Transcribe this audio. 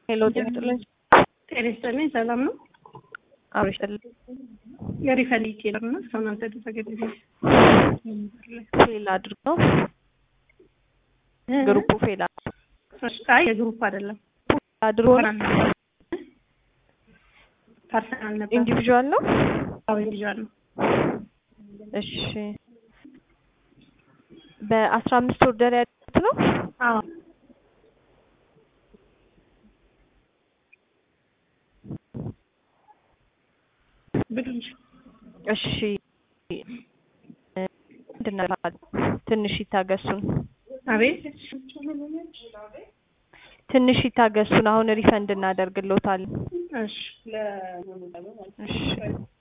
ሄሎ ጤና ይስጥልኝ። ጤና ይስጥልኝ። ሰላም ነው? አብሮ ይስጥልኝ። የሪፈሊ ኬለር ነው። እስካሁን አልተደረገልኝ። ፌል አድርገው ግሩፑ ፌል አይ የግሩፕ አይደለም አድርጎ ፐርሰናል ነበር። ኢንዲቪዥዋል ነው። አዎ ኢንዲቪዥዋል ነው። እሺ በአስራ አምስት ኦርደር ያሉት ነው። አዎ ብሉኝ። እሺ ምንድን ነው ትንሽ ይታገሱን፣ አቤት ትንሽ ይታገሱን። አሁን ሪፈንድ እናደርግልዎታለን። እሺ እሺ